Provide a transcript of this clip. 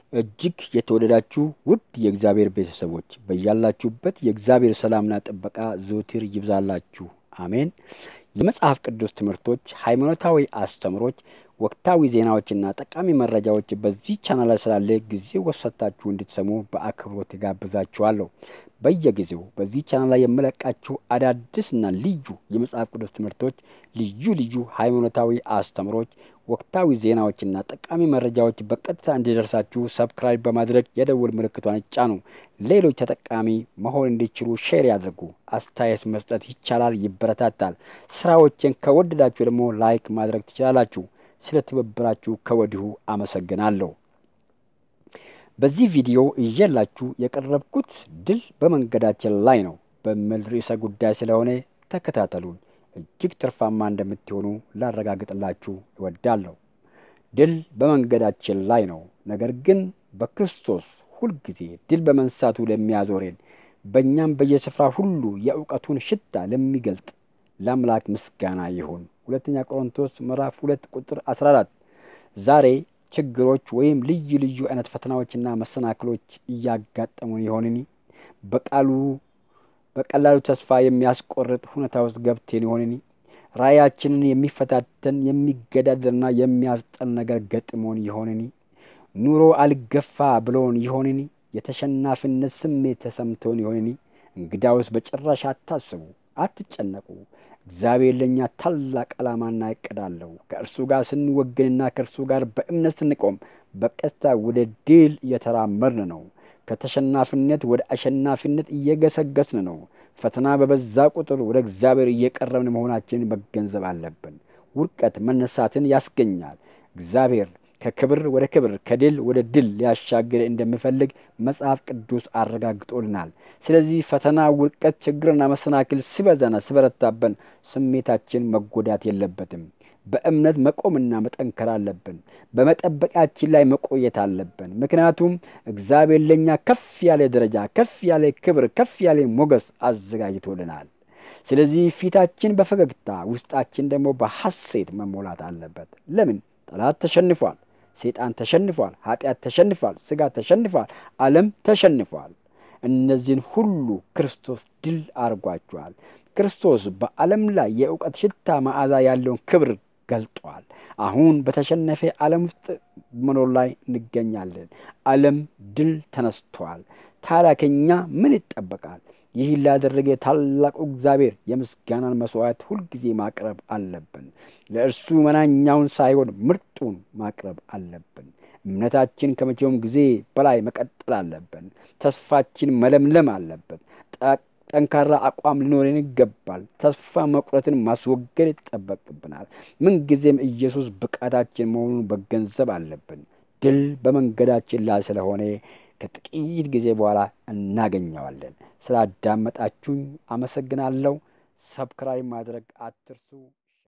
እጅግ የተወደዳችሁ ውድ የእግዚአብሔር ቤተሰቦች በያላችሁበት የእግዚአብሔር ሰላምና ጥበቃ ዘወትር ይብዛላችሁ፣ አሜን። የመጽሐፍ ቅዱስ ትምህርቶች፣ ሃይማኖታዊ አስተምሮች፣ ወቅታዊ ዜናዎችና ጠቃሚ መረጃዎች በዚህ ቻናል ላይ ስላለ ጊዜ ወሰታችሁ እንድትሰሙ በአክብሮት ጋብዛችኋለሁ። በየጊዜው በዚህ ቻናል ላይ የምለቃችሁ አዳዲስና ልዩ የመጽሐፍ ቅዱስ ትምህርቶች፣ ልዩ ልዩ ሃይማኖታዊ አስተምሮች፣ ወቅታዊ ዜናዎችና ጠቃሚ መረጃዎች በቀጥታ እንዲደርሳችሁ ሰብስክራይብ በማድረግ የደውል ምልክቷን ይጫኑ። ሌሎች ተጠቃሚ መሆን እንዲችሉ ሼር ያድርጉ። አስተያየት መስጠት ይቻላል፣ ይበረታታል። ስራዎችን ከወደዳችሁ ደግሞ ላይክ ማድረግ ትችላላችሁ። ስለ ትብብራችሁ ከወዲሁ አመሰግናለሁ። በዚህ ቪዲዮ እየላችሁ የቀረብኩት ድል በመንገዳችን ላይ ነው በሚል ርዕሰ ጉዳይ ስለሆነ ተከታተሉኝ። እጅግ ትርፋማ እንደምትሆኑ ላረጋግጥላችሁ እወዳለሁ። ድል በመንገዳችን ላይ ነው። ነገር ግን በክርስቶስ ሁልጊዜ ድል በመንሳቱ ለሚያዞሬን በእኛም በየስፍራ ሁሉ የእውቀቱን ሽታ ለሚገልጥ ለአምላክ ምስጋና ይሁን። ሁለተኛ ቆሮንቶስ ምዕራፍ ሁለት ቁጥር አስራ አራት ዛሬ ችግሮች ወይም ልዩ ልዩ አይነት ፈተናዎችና መሰናክሎች እያጋጠሙን ይሆንን? በቃሉ በቀላሉ ተስፋ የሚያስቆርጥ ሁኔታ ውስጥ ገብቴን ይሆንን? ራእያችንን የሚፈታተን የሚገዳደርና የሚያስጠል ነገር ገጥሞን ይሆንን? ኑሮ አልገፋ ብሎን ይሆንን? የተሸናፊነት ስሜት ተሰምቶን ይሆንን? እንግዳውስ በጭራሽ አታስቡ፣ አትጨነቁ። እግዚአብሔር ለእኛ ታላቅ ዓላማና እቅድ አለው። ከእርሱ ጋር ስንወግንና ከእርሱ ጋር በእምነት ስንቆም በቀጥታ ወደ ድል እየተራመድን ነው። ከተሸናፊነት ወደ አሸናፊነት እየገሰገስን ነው። ፈተና በበዛ ቁጥር ወደ እግዚአብሔር እየቀረብን መሆናችንን መገንዘብ አለብን። ውድቀት መነሳትን ያስገኛል። እግዚአብሔር ከክብር ወደ ክብር ከድል ወደ ድል ሊያሻግር እንደሚፈልግ መጽሐፍ ቅዱስ አረጋግጦልናል። ስለዚህ ፈተና፣ ውድቀት፣ ችግርና መሰናክል ሲበዛና ሲበረታበን ስሜታችን መጎዳት የለበትም። በእምነት መቆምና መጠንከር አለብን። በመጠበቂያችን ላይ መቆየት አለብን። ምክንያቱም እግዚአብሔር ለእኛ ከፍ ያለ ደረጃ፣ ከፍ ያለ ክብር፣ ከፍ ያለ ሞገስ አዘጋጅቶልናል። ስለዚህ ፊታችን በፈገግታ ውስጣችን ደግሞ በሐሴት መሞላት አለበት። ለምን? ጠላት ተሸንፏል። ሰይጣን ተሸንፏል። ኃጢአት ተሸንፏል። ስጋ ተሸንፏል። ዓለም ተሸንፏል። እነዚህን ሁሉ ክርስቶስ ድል አድርጓቸዋል። ክርስቶስ በዓለም ላይ የእውቀት ሽታ መዓዛ ያለውን ክብር ገልጧል። አሁን በተሸነፈ ዓለም ውስጥ መኖር ላይ እንገኛለን። ዓለም ድል ተነስቷል። ታዲያ ከኛ ምን ይጠበቃል? ይህ ላደረገ ታላቁ እግዚአብሔር የምስጋናን መስዋዕት ሁልጊዜ ማቅረብ አለብን። ለእርሱ መናኛውን ሳይሆን ምርጡን ማቅረብ አለብን። እምነታችን ከመቼውም ጊዜ በላይ መቀጠል አለብን። ተስፋችን መለምለም አለበት። ጠንካራ አቋም ሊኖረን ይገባል። ተስፋ መቁረትን ማስወገድ ይጠበቅብናል። ምንጊዜም ኢየሱስ ብቃታችን መሆኑን መገንዘብ አለብን። ድል በመንገዳችን ላይ ስለሆነ ከጥቂት ጊዜ በኋላ እናገኘዋለን። ስላዳመጣችሁኝ አመሰግናለሁ። ሰብስክራይብ ማድረግ አትርሱ።